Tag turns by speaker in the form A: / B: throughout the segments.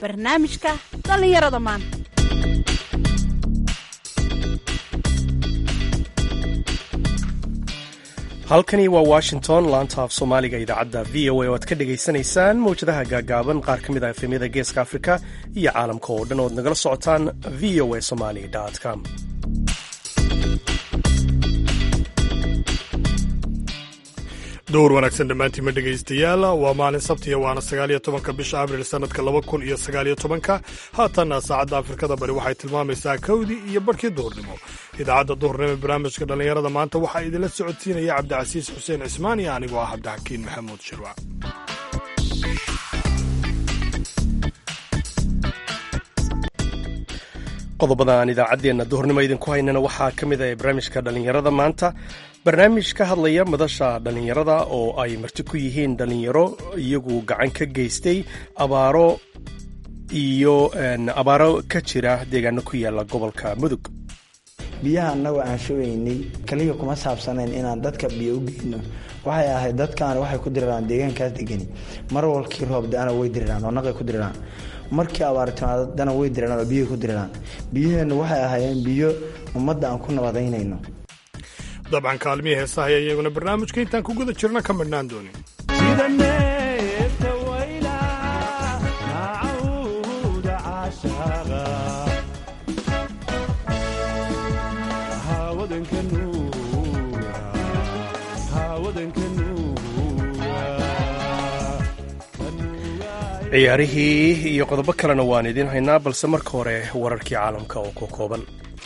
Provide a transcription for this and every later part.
A: barnaamijka dhallinyarada maanta
B: halkani waa washington laanta af soomaaliga idaacadda v o a oo aad ka dhagaysanaysaan mawjadaha gaagaaban qaar ka mid ah efemyada geeska afrika iyo caalamka oo dhan ood nagala socotaan v o a somali com
C: dowr wanaagsan dhammaantiinma dhegaystayaal waa maalin sabtiya waana sagaaliyo tobanka bisha abril sannadka laba kun iyo sagaaliyo tobanka haatanna saacadda afrikada bari waxay tilmaamaysaa kowdii iyo barhkii duhurnimo idaacadda duhurnimo ee barnaamijka dhallinyarada maanta waxaa idinla socodsiinaya cabdicasiis xuseen cismaan iyo anigoo ah cabdixakiin maxamuud shirwac
B: qodobada aan idaacaddeenna duhurnimo idinku haynana waxaa ka mid ah barnaamijka dhallinyarada maanta barnaamij ka hadlaya madasha dhallinyarada oo ay marti ku yihiin dhallinyaro iyagu gacan ka geystay abaaro iyo abaaro ka jira deegaano ku yaala gobolka mudug
D: biyaha annagoo aan shubaynay kaliya kuma saabsanayn inaan dadka biyo u geyno waxay ahayd dadkaan waxay ku diriraan deegaankaas degani mar walkii roob da-ana way diriraan oo naqay ku diriraan markii abaar timaadana way diriraan oo biyahay ku diriraan biyaheennu waxay ahaayeen biyo ummadda aan ku nabadaynayno
C: dabcan kaalmihii heesaha ayaa iyaguna barnaamijka intaan ku guda jirna ka midhnaan doonin
B: ciyaarihii iyo qodobo kalena waan idiin haynaa balse marka hore wararkii caalamka oo ku kooban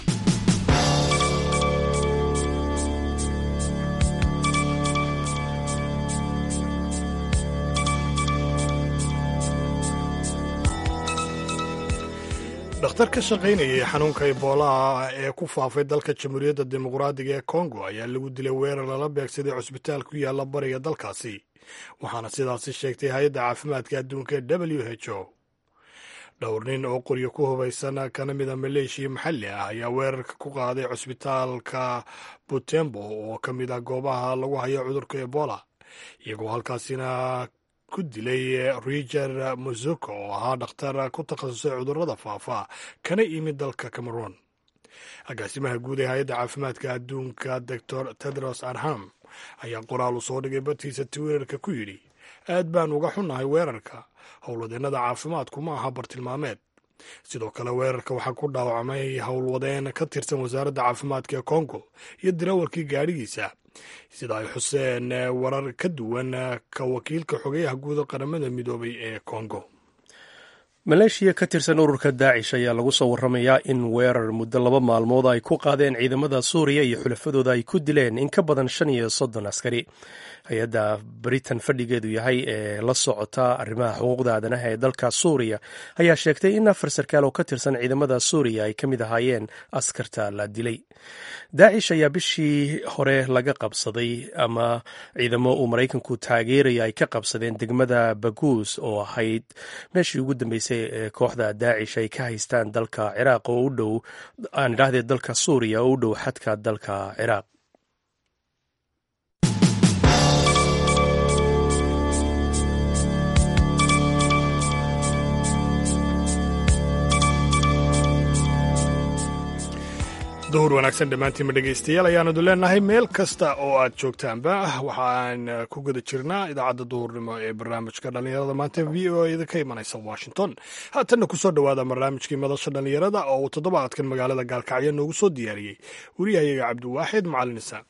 C: dhakhtar ka shaqaynayay xanuunka iboolaha ee ku faafay dalka jamhuuriyadda dimuqraadiga ee kongo ayaa lagu dilay weerar lala beegsaday cusbitaal ku yaalla bariga dalkaasi waxaana sidaasi sheegtay hay-adda caafimaadka adduunka ee w h o dhowr nin oo qoryo ku hubaysan kana mida maleeshiya maxalli ah ayaa weerarka ku qaaday cusbitaalka butembo oo ka mid ah goobaha lagu hayo cudurka ebola iyagoo halkaasina ku dilay riger muzuko oo ahaa dhakhtar ku takhasusay cudurrada faafa kana imid dalka cameroon agaasimaha guud ee hay-adda caafimaadka adduunka doctor tedros arham ayaa qoraal u soo dhigay bartiisa twitter-ka ku yidhi aad baan uga xunnahay weerarka howlwadeennada caafimaadku ma aha bartilmaameed sidoo kale weerarka waxaa ku dhaawacmay howlwadeen ka tirsan wasaaradda caafimaadka ee kongo iyo dirawarkii gaadhigiisa sida ay xuseen warar ka duwan ka wakiilka xogeyaha guuda qaramada midoobay ee kongo
B: maleeshiya ka tirsan ururka daacish ayaa lagu soo warramayaa in weerar muddo laba maalmood ay ku qaadeen ciidamada suuriya iyo xulafadooda ay ku dileen in ka badan shan iyo soddon askari hay-adda britain fadhigeedu yahay ee la socota arrimaha xuquuqda aadanaha ee dalka suuriya ayaa sheegtay in afar sarkaal oo ka tirsan ciidamada suuriya ay ka mid ahaayeen askarta la dilay daacish ayaa bishii hore laga qabsaday ama ciidamo uu maraykanku taageeraya ay ka qabsadeen degmada baguus oo ahayd meeshii ugu dambeysay ee kooxda daacish ay ka haystaan dalka ciraaq oo u dhow aan idhaahdee dalka suuriya oo u dhow xadka dalka ciraaq
C: duhur wanaagsan dhammaantiinma dhegaystayaal ayaanadu leenahay meel kasta oo aad joogtaanba waxaan ku guda jirnaa idaacadda duhurnimo ee barnaamijka dhallinyarada maanta v o eda ka imanaysa washington haatanna kusoo dhowaada barnaamijkii madasha dhallinyarada oo uu toddobaadkan magaalada gaalkacyo noogu soo diyaariyey wariyahayaga cabdiwaaxid macalin isaan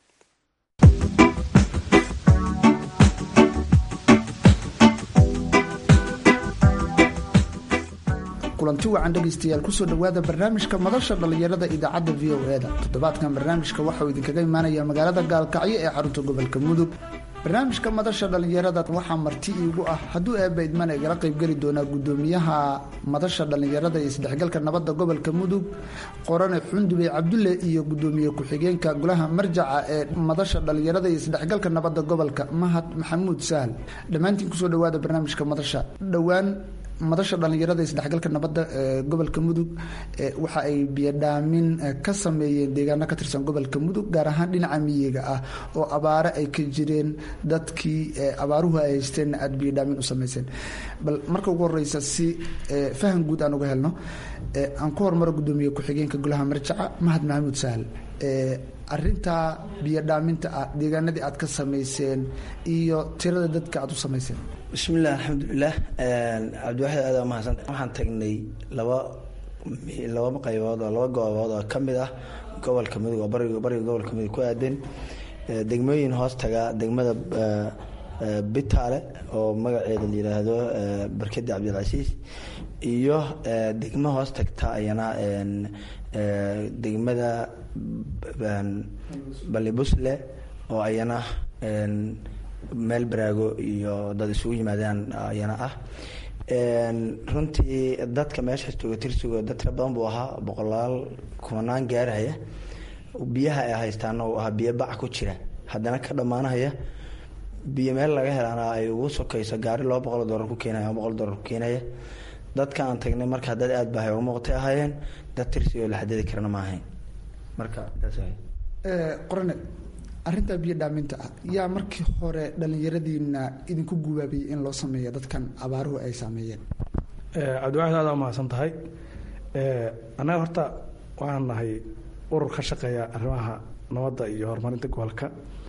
E: kulanti wacan dhegaystayaal kusoo dhowaada barnaamijka madasha dhallinyarada idaacadda v o e-da toddobaadkan barnaamijka waxauu idinkaga imaanaya magaalada gaalkacyo ee xarunta gobolka mudug barnaamijka madasha dhallinyarada waxaa marti iigu ah hadduu eebba idman igala qaybgeli doonaa guddoomiyaha madasha dhallinyarada iyo isdhexgalka nabadda gobolka mudug qorane xundubey cabdulle iyo guddoomiye ku-xigeenka golaha marjaca ee madasha dhallinyarada iyo isdhexgalka nabadda gobolka mahad maxamuud sahal dhammaantiin kusoo dhowaada barnaamijka madasha dhowaan madasha dhallinyarada isdhexgalka nabadda ee gobolka mudug waxa ay biyodhaamin ka sameeyeen deegaano ka tirsan gobolka mudug gaar ahaan dhinaca miyiga ah oo abaare ay ka jireen dadkii abaaruhu ay haysteen aada biyodhaamin u sameyseen bal marka ugu horeysa si faham guud aan uga helno aan ku hormaro guddoomiye ku-xigeenka golaha marjaca mahad maxamuud sahal arintaa biyodhaaminta ah deegaanadii aad ka samayseen iyo tirada dadka aad u samayseen
D: bismillaah alxamdulilah cabdiwaxid aada mahadsan waxaan tagnay laba laba qaybood oo laba goobood oo kamid ah gobolka mudug oo bariga bariga gobolka mudug ku aadan degmooyin hoos taga degmada bitaale oo magaceeda la yiraahdo barkadi cabdilcasiis iyo degmo hoos tagta ayana degmada balibusle oo ayana meel baraago iyo dad isugu yimaadaan ayana ah runtii dadka meeshaas jooga tirsigo dad tira badan buu ahaa boqolaal kumanaan gaarhaya biyaha ay haystaana uu ahaa biyo bac ku jira haddana ka dhammaanahaya biyo meel laga helaana ay ugu sokayso gaari laba boqol doolar ku keenaya ama boqol doolar ku keenaya dadka aan tagnay marka dad aada bahay uga muuqatay ahaayeen dad tirsigoo la xadidi karana ma ahayn marka
E: qorane arrintaa biyo dhaaminta ah yaa markii hore dhallinyaradiina idinku gubaabiyey in loo sameeyo dadkan abaaruhu ay saameeyeen
F: cabdiwaxid aada umahadsan tahay annaga horta waxaan nahay urur ka shaqeeya arrimaha nabadda iyo horumarinta gobolka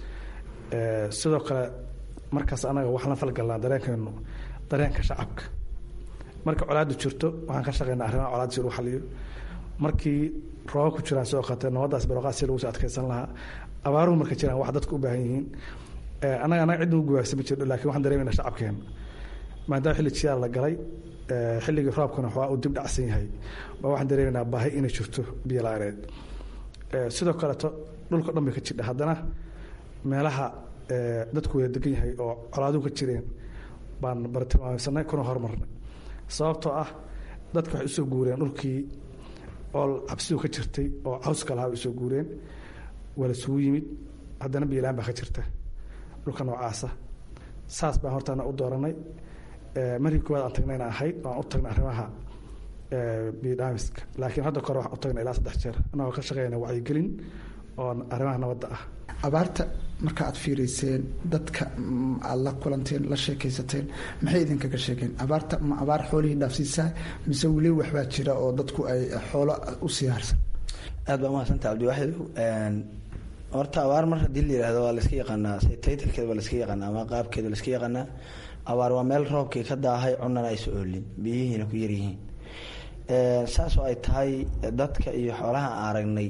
F: sidoo kale markaas anaga waxaan la falgalnaa dareenkeenu dareenka shacabka marka colaadu jirto waxaan ka shaqeynaa arrimaha colaad si lagu xaliyo markii rooba ku jiraan sidoo kaleete nabadaas barooqaad si lagu soo adkeysan lahaa abaaruhu marka jiraan wax dadku u baahan yihiin annaga annaga cid nagu gubaabsan ma jirto lakin waxaan dareemayna shacabkeena maadaama xilli jiyaar la galay xilligii roobkana waxaa uu dib dhacsan yahay ba waxaan dareemaynaa baahi inay jirto biyo la-aaneed sidoo kaleeto dhulka dhan bay ka jidha haddana meelaha dadku wada degan yahay oo colaaduhu ka jireen baan bartilmaameysanay kuna horumarnay sababtoo ah dadka waxay usoo guureen dhulkii oo cabsidu ka jirtay oo cawska lahaa way usoo guureen waa la isugu yimid haddana biyolaan baa ka jirta dhulka noocaasa saas baan hortaana u dooranay markii koowaad aan tagnayna ahayd waan u tagnay arrimaha biyodhaamiska laakiin hadda kore waxaan u tagnay ilaa saddex jeer annagoo ka shaqeynaya wacyigelin oo arrimaha nabadda ah
E: abaarta marka aad fiireyseen dadka aada la kulanteen la sheekaysateen maxay idinkaga sheegeen abaarta ma abaar xoolihii dhaafsiisaa mise weli waxbaa jira oo dadku ay xoolo u siyaarsan
D: aada baa umahadsanta cabdiwaxid horta abaar mar haddii la yihahdo waa layska yaqaanaa taytalkeeda waa layska yaqaanaa ama qaabkeeda layska yaqaanaa abaar waa meel roobkii ka daahay cunana aysa oolin biyihiina ku yaryihiin saasoo ay tahay dadka iyo xoolaha aan aragnay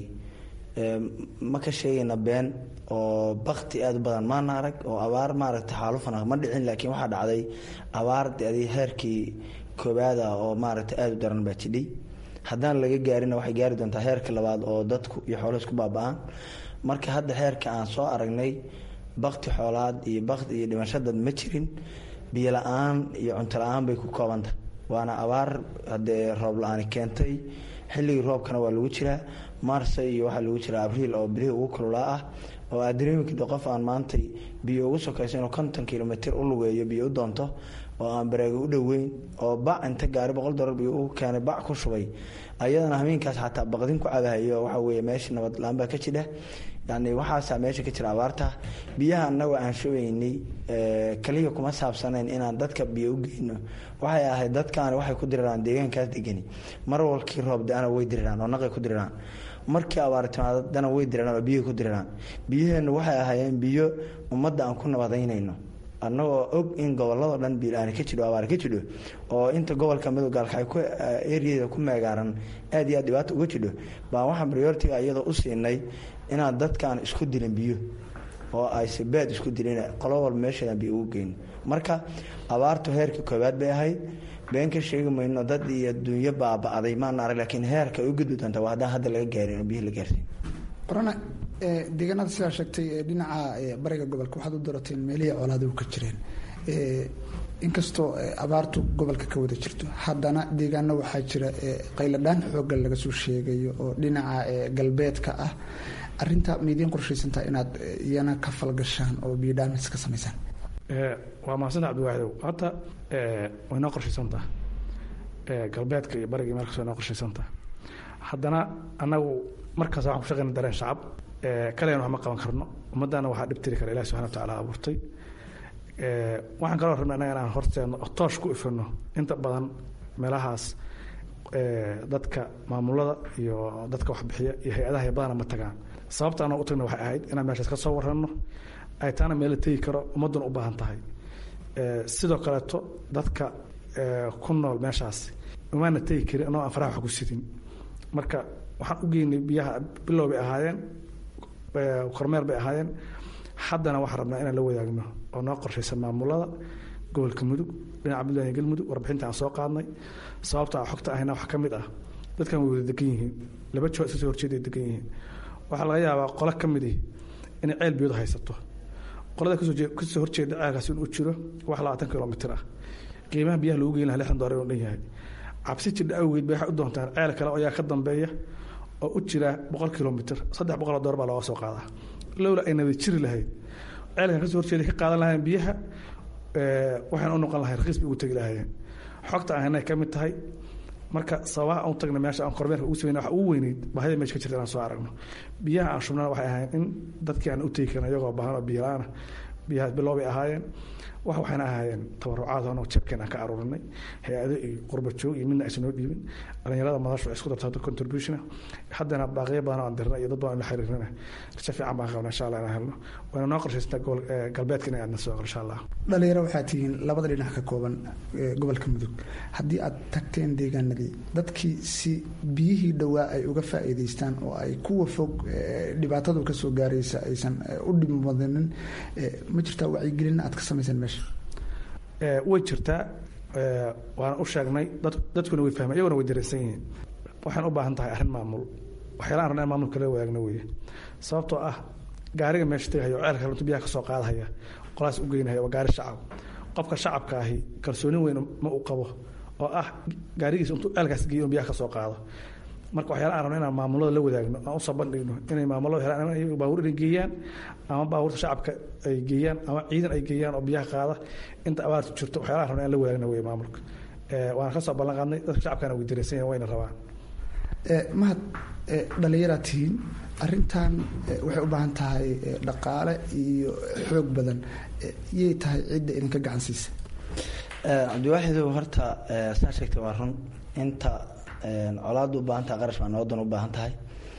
D: ma ka sheegayna been oo bakti aada u badan maana arag oo abaar maaragta xaalufana ma dhicin laakiin waxaa dhacday abaar adi heerkii koobaada oo maaragta aada u daran baa jidhay haddaan laga gaarina waxay gaari doontaa heerka labaad oo dadku iyo xoolo isku baaba-aan marka hadda heerka aan soo aragnay bakti xoolaad iyo bakti iyo dhimashadad ma jirin biyo la-aan iyo cunto la-aan bay ku koobanta waana abaar haddee roob la-aani keentay xilligii roobkana waa lagu jiraa marse iyo waxaa lagu jiraa abriil oo bilihii ugu kululaa ah oo aad dareemi karto qof aan maantay biyo ugu sokayso inuu konton kilomitr u lugeeyo biyo u doonto oo aan baraago u dhoweyn oo bac inta gaari boqol dolar biyo u keenay bac ku shubay ayadana hameenkaas xataa baqdin ku cabahayo waxa weye meesha nabad la-aan baa ka jidha yani waxaasaa meesha ka jira abaarta biyaha anagoo aan shubaynay kaliya kuma saabsanayn inaan dadka biyo u geyno waxay ahayd dadkaani waxay ku diriraan deegaankaas degani mar walkii roob da-ana way diriraan oo naqay ku diriraan markii abaar timaadana way diriraan oo biyihi ku diriraan biyaheennu waxay ahaayeen biyo ummadda aan ku nabadaynayno annagoo og in gobolladoo dhan biilaani ka jidho abaar ka jidho oo inta gobolka midog gaalkacay ku eriyada ku meegaaran aad iyo aad dhibaata uga jidho baan waxaan prioritiga iyadoo u siinay inaan dadkaan isku dilin biyo oo ayse beed isku dilin qolo walba meesheedan biyo ugu geyno marka abaartu heerka koowaad bay ahayd been ka sheegi mayno dad iyo dunyo baaba-day maana arag laakiin heerka ay u gudbi doonta waa haddaan hadda laga gaarin oo biyo la gaarsiin
E: qorana deegaanada sidaa sheegtay dhinaca bariga gobolka waxaad u darateen meelihii colaaduhu ka jireen inkastoo abaartu gobolka ka wada jirto haddana deegaano waxaa jira qayladhaan xooga laga soo sheegayo oo dhinaca galbeedka ah arinta maidiin qorshaysantaa inaad iyana ka falgashaan oo biodhamis ka samaysaan
F: waa mahadsan cabdiwaaxidow hadda way noo qorshaysantaha galbeedka iyo bariga meel kastoo noo qorshaysanta haddana annagu markaas waxaan ku shaqayna dareen shacab kaleena wax ma qaban karno ummaddana waxaa dhibtiri kara ilahi subxana wa tacaala abuurtay waxaan kaloo rabnay annaga inaan horteedno oo toosh ku ifino inta badan meelahaas dadka maamulada iyo dadka waxbixiya iyo hay-adaha iyo badana ma tagaan sababta anoo u tagna waxay ahayd inaan meeshaas ka soo warranno ay taana meel la tegi karo ummadduna u baahan tahay sidoo kaleeto dadka ku nool meeshaas umaana tegi karin anoo aan faraha wax ku sidin marka waxaan u geynay biyaha bilow bay ahaayeen kormeer bay ahaayeen haddana waxaan rabnaa inaan la wadaagno oo noo qorshaysan maamulada gobolka mudug dhinaca puntland iyo galmudug warbixinta aan soo qaadnay sababta aan xogta ahayna waxaa ka mid ah dadkan way wada degan yihiin laba joo iska soo horjeeda ay degan yihiin waxaa laga yaabaa qolo ka mid ihi inay ceel biyadu haysato qolada kasoo horjeeda ceelkaas inuu jiro wax labaatan kilomitir ah qiimaha biyaha lagu geyn laha lixdan doolar inuu dhan yahay cabsi jidha awgeed bay waxay u doontaan ceel kale oo ayaa ka dambeeya oo u jira boqol kilomitir saddex boqol oo doolar baa looga soo qaadaa lowla ay nabad jiri lahayd ceelkan kasoo horjeeda ka qaadan lahayn biyaha waxayna u noqon lahayn rakiis bay ugu tegi lahayeen xogta aan haynay ka mid tahay marka sababaha aan u tagna meesha aan kormeerka ugu sameyna waxa ugu weyneyd baahida meesha ka jirta inaan soo aragno biyaha aan shubnana waxay ahayn in dadkii aan u tegi karin iyagoo baahan oo biyo la-aan biyahaas bilow bay ahaayeen wax waxayna ahaayeen tabarucaad anoo jabkeen aan ka aruurinay hay-ado iyo qurba joog iyo midna aysan noo dhiibin dhalinyarada madashu ay isku darto hadda contribution haddana baaqiyo badan oo aan dirna iyo dad badan la xiriirnana rajo fiican baan qabna insha allah inaan helno wayna noo qorshaysantaa gobol galbeedka inay aadna soo insha allah
E: dhalinyaro waxaa tihiin labada dhinac ka kooban gobolka mudug haddii aad tagteen deegaanadii dadkii si biyihii dhowaa ay uga faa'iidaystaan oo ay kuwa fog dhibaatadu ka soo gaaraysa aysan u dhibmadanin ma jirtaa wacyigelin aad ka samayseen meesha
F: way jirtaa waana u sheegnay dadkuna way fahmeen iyaguna way dareensan yihiin waxaan u baahan tahay arrin maamul waxyaalahan rabna in maamulka la wadaagna weeye sababtoo ah gaariga meesha tegahaya oo ceelka intuu biyaha ka soo qaadahaya qolaas u geynahaya waa gaari shacab qofka shacabka ahi kalsooni weyn ma uu qabo oo ah gaarigiisa intuu ceelkaas geeyo biyaha ka soo qaado marka waxyaala aan rabno inaan maamulada la wadaagno aan usoo bandhigno inay maamulada helaan baabuur inay geeyaan ama baabuurta shacabka ay geeyaan ama ciidan ay geeyaan oo biyaha qaada inta abaartu jirto waxyaalaha rabno inaan la wadaagno wey maamulka waana kasoo ballan qaadnay dadka shacabkana way dareensan yahin wayna rabaan
E: mahad dhallinyaraad tihiin arrintan waxay u baahan tahay dhaqaale iyo xoog badan yay tahay cidda idinka gacan siisa
D: cabdiwaaxidow horta saa sheegtay waa run inta colaada u baahan tahay qarash baa nabadan u baahan tahay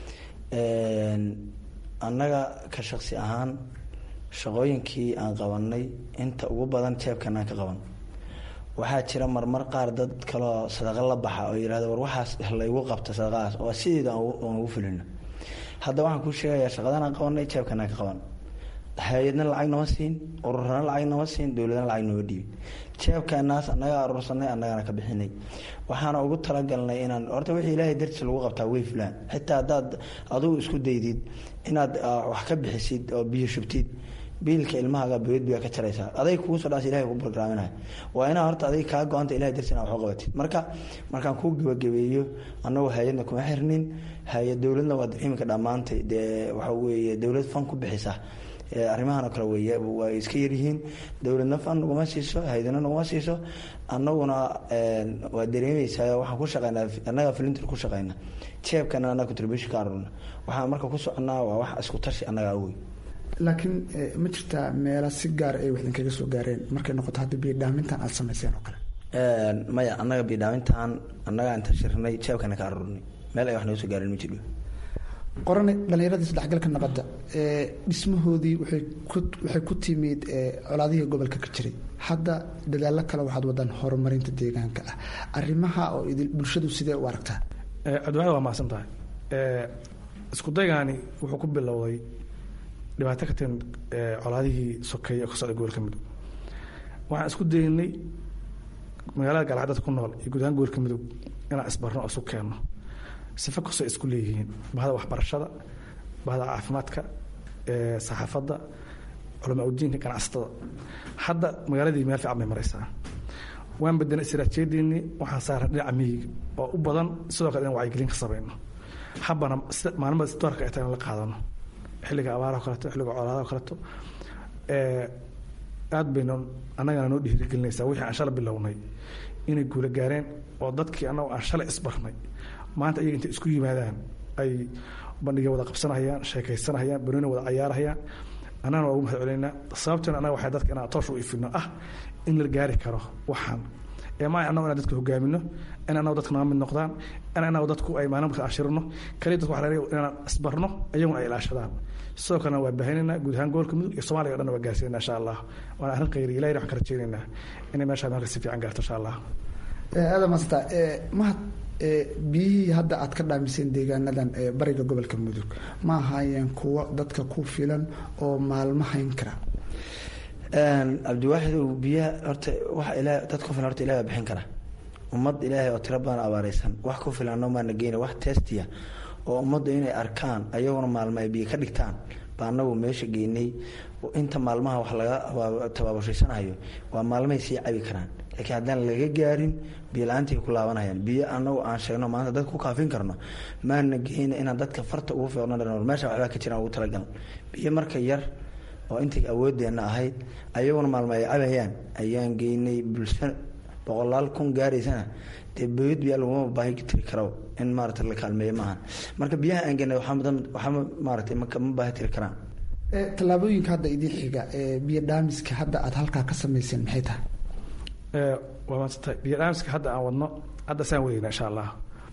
D: annaga ka shaksi ahaan shaqooyinkii aan qabanay inta ugu badan jeebkan aan ka qaban waxaa jira marmar qaar dad kaloo sadaqa la baxa oo yihahda war waxaas laygu qabta sadaqadaas oo sideeda aan ugu fulino hadda waxaan kuu sheegayaa shaqadan aan qabanay jeebkan aan ka qaban hay-adna lacag nama siin ururana lacag nama siin dowladna lacag nama dhiibin jeebkanaas annaga aruursanay annagana ka bixinay waxaana ugu talagalnay inaan horta wixii ilaahay dartiis lagu qabtaa way fulaan xitaa haddaad adugu isku daydid inaad wax ka bixisid oo biyo shubtid biilka ilmahaaga boyad biyaa ka jaraysaa aday kugu soo dhaas ilahay ku bargraaminaya waa inaa horta aday kaa go-anta ilahay dartiis inaa wax u qabatid marka markaan kuu gebagabeeyo annagu hay-adna kuma xirnin hay-ad dowladna waa iminka dhammaantay dee waxa weeye dowlad fan ku bixisa arrimahan oo kale wey way iska yaryihiin dowladna fan naguma siiso haydana naguma siiso annaguna waa dareemeysaa waxaan ku shaqeynaa annaga filintir ku shaqeyna jeebkana annaga contribution ka arurna waxaan marka ku soconaa waa wax isku tashi annaga awey
E: laakiin ma jirtaa meela si gaar ay wax idinkaga soo gaareen markay noqoto hadda biyodhaamintan aada samayseen oo kale
D: maya annaga biyodhaamintan annaga inta shirnay jeebkana ka arurnay meel ay wax naga soo gaareen ma jiro
E: qorane dhallinyaradii isdhexgalka nabadda dhismahoodii waxay ku timid colaadihii gobolka ka jiray hadda dadaallo kale waxaad wadaan horumarinta deegaanka ah arrimaha oo bulshadu sidee u aragtaa
F: cabdiwaxid waa mahadsan tahay isku daygaani wuxuu ku bilowday dhibaato ka timid colaadihii sokeeye oo ka socda gobolka mudug waxaan isku daynay magaalada gaalacad dadka ku nool iyo guud ahaan gobolka mudug inaan isbarno oo isu keenno sifa kastoo isku leeyihiin bahda waxbarashada bahda caafimaadka saxaafadda culamaa udiinka ganacsatada hadda magaaladii meel fiican bay maraysaa waan bedelnay istiraatiijiyadiinii waxaan saaran dhinaca miyiga oo u badan sidoo kale in wacyigelin ka samayno habana maalmada doorka ay tahay in la qaadano xilliga abaaraha kaleeto xilliga colaadaha kaleeto aad baynu annagana noo dhiirigelinaysaa wixii aan shala bilownay inay guula gaareen oo dadkii annagoo aan shalay isbarnay maanta iyaga intay isku yimaadaan ay bandhigya wada qabsanahayaan sheekaysanahayaan banooni wada cayaarahayaan annagana waa ugu mahad celeynaa sababteena annaga waxay dadka inaan toosh u ifino ah in la gaari karo waxaan ee maa annago inaan dadka hogaamino in annago dadka naga mid noqdaan in annago dadku ay maalin marka ashirino kaliya dadku waxaa laga inaan isbarno iyaguna ay ilaashadaan sidoo kalena waa baahinaynaa guud ahaan gobolka mudug iyo soomaaliya o dhan waa gaarsiinayna insha allah waana arrin khayri ilahina waxaan ka rajaynaynaa inay meeshaa meelka si fiican gaarto insha allah
E: aadam asta mahad biyihii hadda aad ka dhaamiseen deegaanadan ee bariga gobolka mudug ma ahaayeen kuwo dadka ku filan oo maalmo hayn kara
D: cabdiwaaxidow biyaha horta waxa ilaa dad ku filan horta ilahi baa bixin kara ummad ilaahay oo tiro badan abaareysan wax ku filanno maana geyna wax testiya oo ummaddu inay arkaan ayaguna maalmo ay biyo ka dhigtaan baa anagu meesha geynay inta maalmaha wax laga tabaabashaysanhayo waa maalmahay sii cabi karaan laakiin haddaan laga gaarin biyo la-aantii ku laabanayaan biyo anagu aan sheegno maanta dad ku kaafin karno maana geyna inaan dadka farta ugu fiiqno dhan meesha waxbaa ka jiraan ugu talagal biyo marka yar oo intay awoodeenna ahayd ayaguna maalmo ay cabayaan ayaan geynay bulsho boqolaal kun gaaraysana dee boyad biyaa laguma baahi tiri karo in maarata la kaalmeeyo maaha marka biyaha aan geynay waxaa maarata ma baahi tiri karaan
E: tallaabooyinka hadda idiin xiga ee biyo dhaamiska hadda aada halkaa ka samayseen maxay tahay
F: waa maadsantahay biyo dhaamiska hadda aan wadno hadda saan wadayna insha allah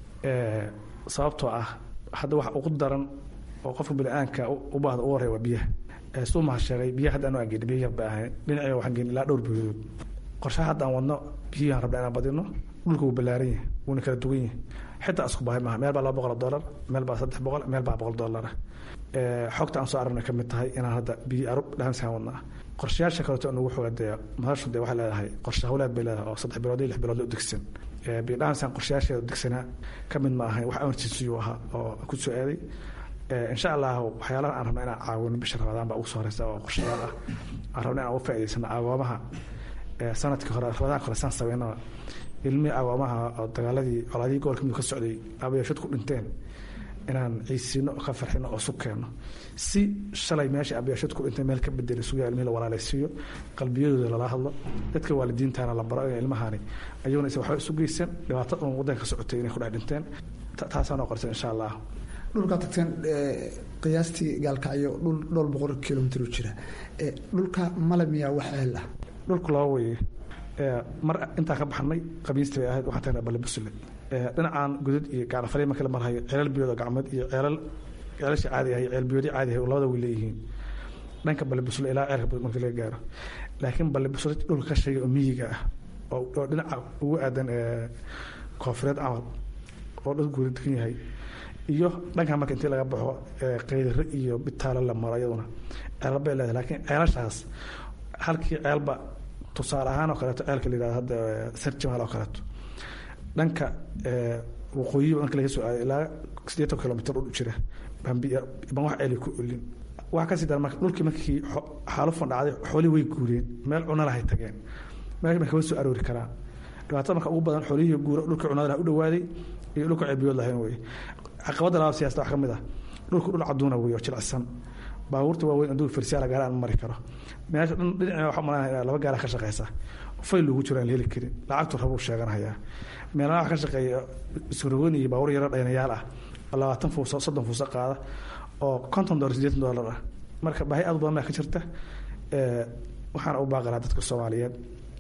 F: sababtoo ah hadda waxa ugu daran oo qofka bini-aanka u baahda ugu horreya waa biyaha suu maha sheegay biyaha hadda anu aan geyni biyo yar ba ahayn dhinaciga waxaan geyni ilaa dhowr biyodood qorshaha hadda aan wadno biyahan rabna inaan badino dhulka wuu ballaaran yahay wuuna kala duwan yahay xitaa isku bahay maaha meel baa laba boqol dollar meel baa saddex boqol meel baa boqol dollar xogta aan soo aragna ka mid tahay inaan hadda biyo arub dhaamsaan wadnaa qorshayaasha kaleeto nugu xoogadeeya madashu dee waxay leedahay qorshe hawlaad bay leedahay oo saddex bilood iyo lix bilood la udegsan biyo dhaamsaan qorshayaasheeda degsanaa ka mid ma ahayn wax emergency ahaa oo ku soo aaday insha allah waxyaalaha aan rabna inaan caawino bisha ramadaan baa ugu soo horeysa oo qorshayaal ah aan rabna inaan uga faa'idaysano agoomaha sanadkii hore ramadaanka hore saan sameynaba ilmihii agoomaha oo dagaaladii colaadihii gobolka mudug ka socday abayaashad ku dhinteen inaan ciisiino ka farxino oo sugkeenno si shalay meesha abayaashad ku dhintay meel ka bedeli sugaa ilmihii la walaalaysiiyo qalbiyadooda lala hadlo dadka waalidiintaana la baro in ilmahani ayaguna isa waxba isu geysan dhibaato un waddanka ka socotay inay ku dhex dhinteen taasaanoo qorsan insha allah
E: dhulkaa tagteen qiyaastii gaalkacyo dhul dhowr boqol kilomitr u jira dhulka male miyaa wax eel ah
F: dhulku laba weye mar intaan ka baxnay qamiistii bay ahayd waxaan tagnaa balibusule dhinacaan gudud iyo gacnafaley marka la marhayo ceelal biyood oo gacmeed iyo ceelal ceelasha caadi ah iyo ceel biyoodii caadi ah labada way leeyihiin dhanka balibusule ilaa ceelka marka laga gaaro laakiin balibusule dhulka ka sheegay oo miyiga ah oo dhinaca ugu aadan koonfureed camal oo dhul guuri degan yahay iyo dhanka marka intii laga baxo qaydare iyo bitaalo la maro iyaduna ceelal bay leedahay laakiin ceelashaas halkii ceelba tusaale ahaan oo kaleeto ceelka la yihahdo hadda sarjimaal oo kaleeto dhanka waqooyiba marka laga soo aaday ilaa siddeetan kilomitr u jira ban wax ceeli ku olin waxa kasii dara marka dhulkii markii xaalufan dhacday xoolihii way guureen meel cuna lahay tageen meel kama soo aroori karaan dhibaatada marka ugu badan xoolihii guura dhulkii cunada laha u dhawaaday iyo dhulka ceelbiyood lahayn wey caqabadda labaad siyasada wax ka mid ah dhulku dhul caduuna wey oo jilicsan baabuurta waaweyn aduu farsiyaala gaara aan mari karo meesha dhan dhinaca waxaa malanaya laba gaara ka shaqeysa fayl lagu jiro aan la heli karin lacagtu rabuu sheeganayaa meelaha wax ka shaqeeya isrogoon iyo baabuur yaro dhaynayaal ah oo labaatan fuuso soddon fuuso qaada oo konton dollar sideetan dollar ah marka baahi aad badan baa ka jirta waxaana u baaqanaa dadka soomaaliyeed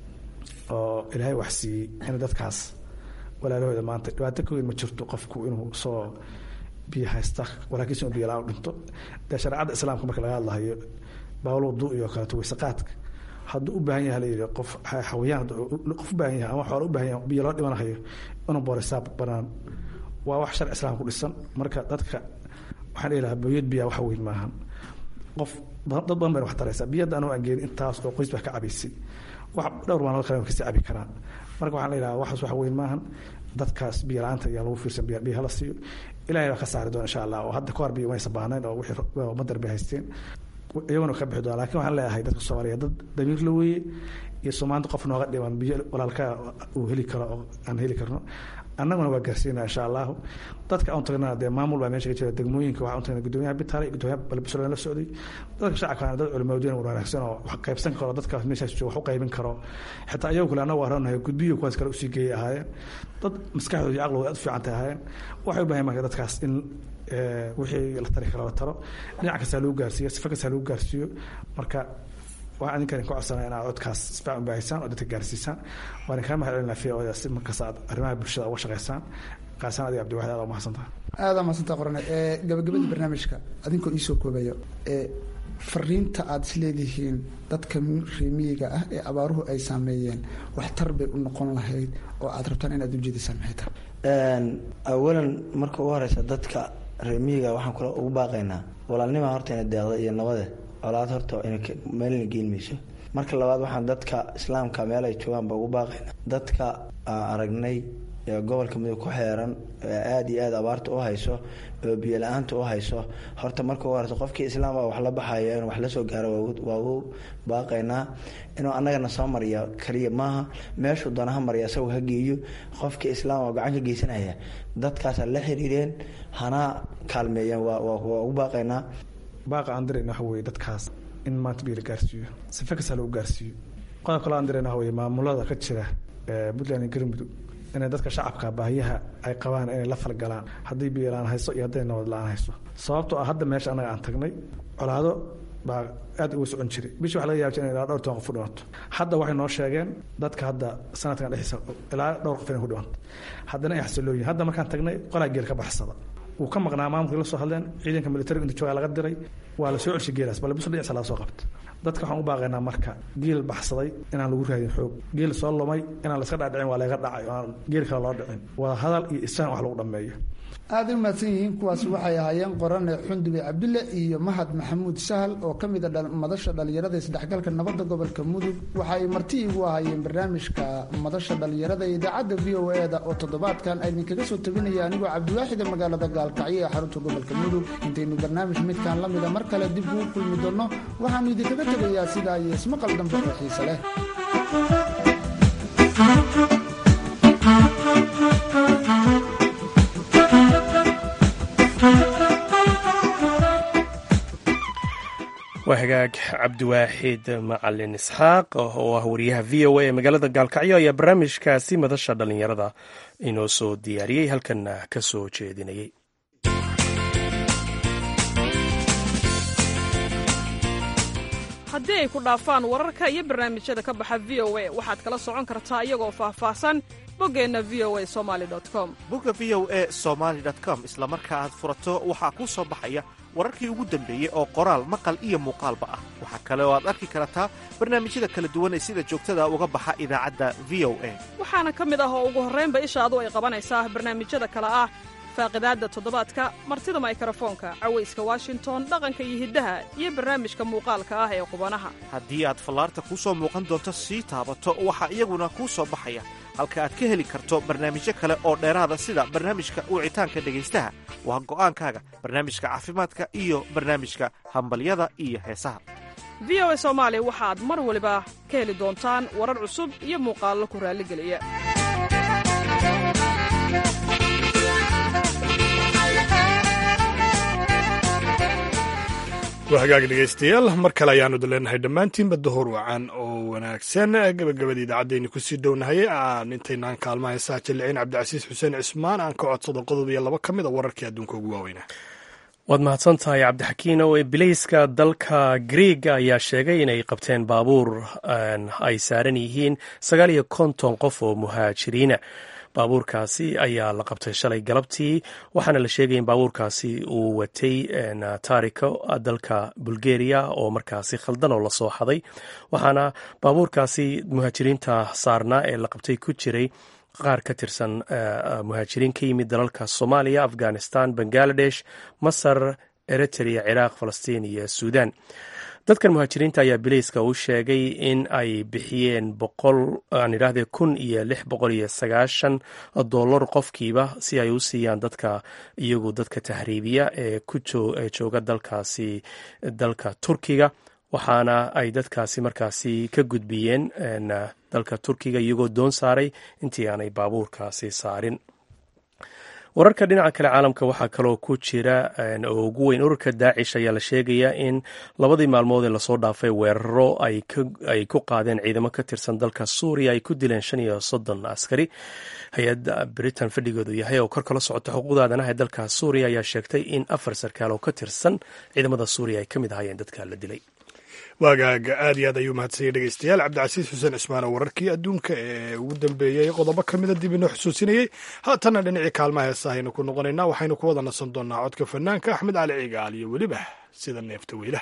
F: oo ilaahay wax siiyey in dadkaas walaalahooda maanta dhibaato ka weyn ma jirto qofku inuu soo biyo haysta walaakiinse uu biyo la-aan dhinto dee shareecadda islaamka marka laga hadlahayo baawlo wadu iyo kaleeto weyseqaadka hadduu u baahan yahay layidhi qof xawayaan qof u baahan yahay ama xoola u baahan yahay biyo loo dhimanahayo inuu boorisaab banaan waa wax sharci islaam ku dhisan marka dadka waxaan dhihi lahaa booyad biyaa wax weyn maahan qof dad badan bayna wax taraysaa biyadda anuu aan geenin intaas oo qoys baa ka cabaysay wax dhowr maalmood kale kasii cabi karaan marka waxaan leeyahaa waxaas wax weyn maahan dadkaas biyo la-aanta ayaa lagu fiirsan biyo biyo hala siiyo ilahay baa ka saari doona insha allah oo hadda ka hor biyo maysa baahnayn oo wixii madar bay haysteen iyaguna ka bixi doona lakin waxaan leeyahay dadka soomaaliyeed dad damiir la weeye iyo soomaanta qof nooga dhiman biyo walaalkaa uu heli karo oo aan heli karno annaguna waa gaarsiinaa insha allahu dadka aan tagnaa dee maamul baa meesha ka jira degmooyinka waxaan u tagnaa gudoomiyaha bitaale iyo gudoomiyaha balbisoola la socday dadka shacabkaana dad culimaadoyin wanaagsan oo wax qaybsan karo dadkaas meeshaas jooga wax u qaybin karo xitaa ayagu kale annagu aranahay gudbiyo kuwaas kale usii geeyay ahaayeen dad maskaxdooda iyo caqligooda aad u fiican tay ahaayeen waxay u baahan marka dadkaas in wixii la tari karo la taro dhinac kastaa lagu gaarsiiyo sifa kastaa lagu gaarsiiyo marka waxaan idinkan ku codsanaya inaad codkaas isbaac u baahisaan oo dadka gaarsiisaan waan kaa mahad celinaa v o si markaas aad arrimaha bulshada uga shaqaysaan qaasaan adiga cabdiwaxid aad umahadsantaha
E: aada mahadsantaa qorane gabagabadii barnaamijka adinkoo iisoo koobayo fariinta aada is leedihiin dadka reemiyiga ah ee abaaruhu ay saameeyeen waxtar bay u noqon lahayd oo aad rabtaan inaad ujeedisaan maxay tahay
D: awalan marka ugu horeysa dadka reemiyiga waxaan kula ugu baaqaynaa walaalnimaa horta ina deeqda iyo nabade colaad horta meelna geen mayso marka labaad waxaan dadka islaamka meel ay joogaanba ugu baaqayna dadka aragnay ee gobolka mudug ku xeeran ee aada iyo aada abaarta u hayso oo biyo la-aanta u hayso horta marka ugu horeysa qofkii islaam a wax la baxayo inuu wax la soo gaaro waa ugu baaqaynaa inuu annagana soo mariya kaliya maaha meeshuu doonaha mariya isagoo ha geeyo qofkii islaam oo gacan ka geysanaya dadkaasa la xiriireen hana kaalmeeyeen waa ugu baaqaynaa
F: baaqa aan dirayna waxa weye dadkaas in maanta biyo la gaarsiiyo sife kasta lagu gaarsiiyo qodob kale aan dirayna waxa weye maamulada ka jira puntland iyo galmudug inay dadka shacabka baahiyaha ay qabaan inay la falgalaan haddii biyo la-aan hayso iyo hadday nabad la-aan hayso sababtoo ah hadda meesha annaga aan tagnay colaado baa aad uga socon jiray bishii waxa laga yaaba jira in ilaa dhowr toban qof u dhimanto hadda waxay noo sheegeen dadka hadda sanadkan dhexdiisa ilaa dhowr qof inay ku dhimanto haddana ay xasilooyihin hadda markaan tagnay qolaa geel ka baxsada wuu ka maqnaa maamulkii la soo hadleen ciidanka militariga inta joogaa laga diray waa la soo celshay geelaas bal biso dhinaciisa laga soo qabta dadka waxaan u baaqaynaa marka geel baxsaday inaan lagu raadin xoog geel soo lumay inaan laska dhaadhicin waa laga dhacay oo aan geel kale loo dhicin wada hadal iyo isaan wax lagu dhammeeyo
E: aada u mahadsan yihiin kuwaasi waxay ahaayeen qorane xundube cabdulle iyo mahad maxamuud sahal oo ka mid a madasha dhallinyarada isdhexgalka nabadda gobolka mudug waxaay marti igu ahaayeen barnaamijka madasha dhallinyarada ee idaacadda v o e da oo toddobaadkan idinkaga soo tabinaya anigoo cabdiwaaxida magaalada gaalkacyo ee xarunta gobolka mudug intaynu barnaamij midkan la mida mar kale dib ugu kulmi doonno waxaanu idinkaga tegayaa sidaa iyo ismaqal dambe oo xiise leh
B: waa hagaag cabdiwaaxid macalin isxaaq oo ah wariyaha v o a ee magaalada gaalkacyo ayaa barnaamijkaasi madasha dhallinyarada inoo soo diyaariyey halkanna ka soo jeedinayay
A: haddii ay ku dhaafaan wararka iyo barnaamijyada ka baxa v o a waxaad kala socon kartaa iyagoo faahfaahsan boggeenna v o a somali com
G: bogga v o e somaali com isla marka aad furato waxaa kuu soo baxaya wararkii ugu dambeeyey oo qoraal maqal iyo muuqaalba ah waxaa kale oo aad arki kartaa barnaamijyada kala duwan ee sida joogtada uga baxa idaacadda v o a
A: waxaana ka mid ah oo ugu horraynba ishaadu ay qabanaysaa barnaamijyada kale ah faaqidaadda toddobaadka martida maykarafoonka cawayska washington dhaqanka iyo hiddaha iyo barnaamijka muuqaalka ah ee qubanaha
G: haddii aad fallaarta kuu soo muuqan doonto sii taabato waxaa iyaguna kuu soo baxaya halka aad ka heli karto barnaamijyo kale oo dheeraada sida barnaamijka wicitaanka dhegaystaha waa go'aankaaga barnaamijka caafimaadka iyo barnaamijka hambalyada iyo heesaha
A: v o a soomaali waxaad mar waliba ka heli doontaan warar cusub iyo muuqaallo ku raalligeliya
C: waa hagaag dhegaystayaal mar kale ayaanu daleenahay dhammaantiinba dahor wacan oo wanaagsan gabagabada idaacaddeeni kusii dhownahay aan intaynaan kaalmaha heesaha jalliciin cabdicasiis xuseen cismaan aan ka codsado qodob iyo laba ka mid a wararkii adduunka ugu waaweynaa
B: waad mahadsan tahay cabdixakiin oo bilayska dalka griega ayaa sheegay inay qabteen baabuur ay saaran yihiin sagaal iyo konton qof oo muhaajiriina baabuurkaasi ayaa la qabtay shalay galabtii waxaana la sheegay in baabuurkaasi uu watay taariko dalka bulgaria oo markaasi khaldan oo lasoo xaday waxaana baabuurkaasi muhaajiriinta saarnaa ee la qabtay ku jiray qaar ka tirsan muhaajiriin ka yimid dalalka soomaaliya afghanistan bangaladesh masar eritrea ciraaq falastiin iyo suudan dadkan muhaajiriinta ayaa bilayska u sheegay in ay bixiyeen boqol aan idhaahdee kun iyo lix boqol iyo sagaashan dollar qofkiiba si ay u siiyaan dadka iyagu dadka tahriibiya ee ku jooga dalkaasi dalka turkiga waxaana ay dadkaasi markaasi ka gudbiyeen dalka turkiga iyagoo doon saaray intii aanay baabuurkaasi saarin wararka dhinaca kale caalamka waxaa kaloo ku jira oo ugu weyn ururka daacish ayaa la sheegayaa in labadii maalmood ee lasoo dhaafay weeraro ay ku qaadeen ciidamo ka tirsan dalka suuriya ay ku dileen shan iyo soddon askari hay-adda britain fadhigoodu yahay oo kor kala socota xuquuqda aadanaha ee dalka suuriya ayaa sheegtay in afar sarkaal oo ka tirsan ciidamada suuriya ay ka mid ahaayeen dadka la dilay
C: waagaaga aad iyo aad ayuu mahadsanyay dhegeystayaal cabdicasiis xuseen cismaan oo wararkii adduunka ee ugu dambeeyey qodobo ka mida dib inoo xusuusinayey haatanna dhinacii kaalmaha heesa aynu ku noqonaynaa waxaynu ku wada nasan doonaa codka fanaanka axmed cali cigaal iyo weliba sida neefta weylaha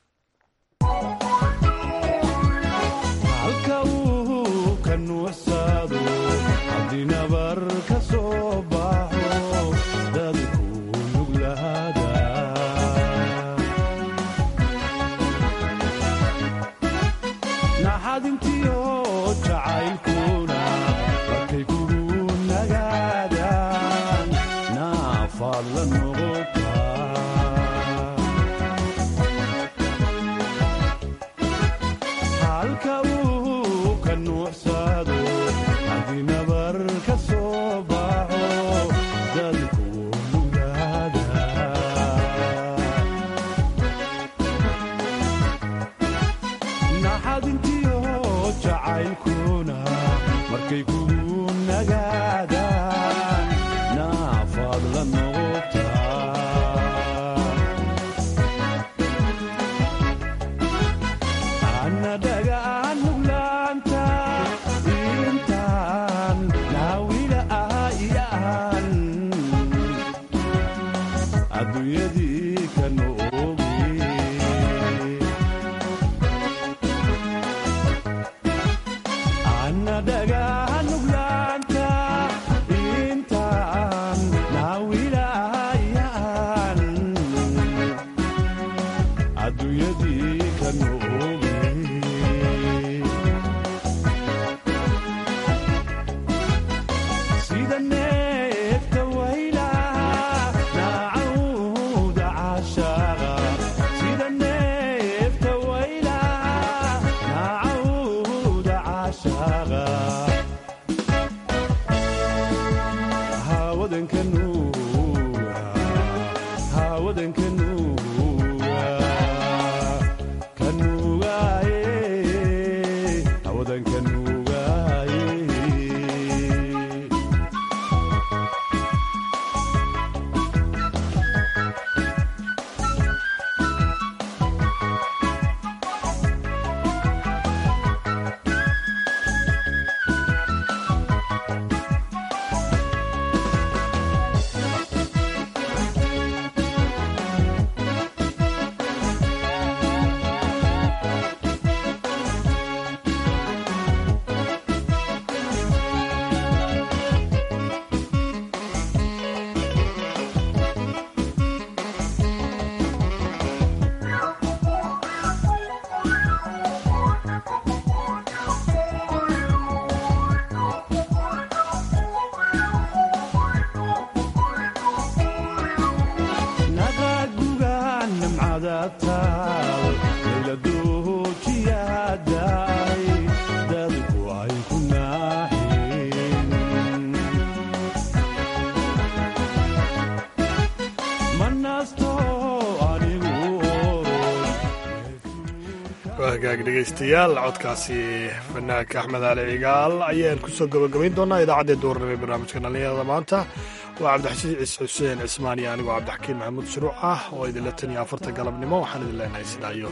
C: hagaag dhegeystayaal codkaasi fanaanka axmed cali cigaal ayaan kusoo gabagabayn doonaa idaacaddee duurnimo ee barnaamijka dhalinyarada maanta waa cabdixasiis xuseen cismaan iyo anigoo cabdixakiin maxamuud shuruuc ah oo idinla tan iyo afarta galabnimo waxaan idin leenahay sidaa iyo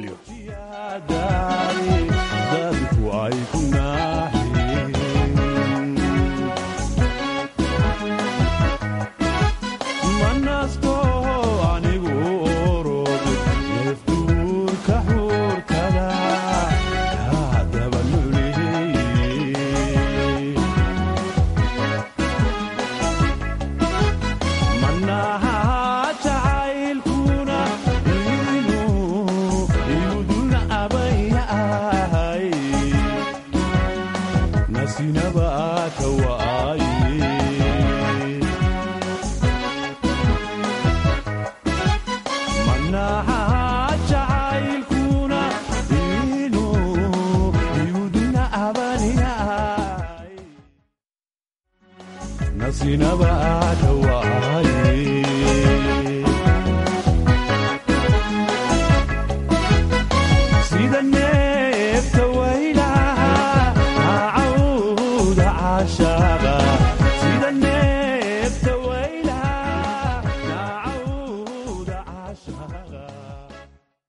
C: nabadgelyo
H: sinaba dhawaaye sida neefta waylaha cawda caashaaq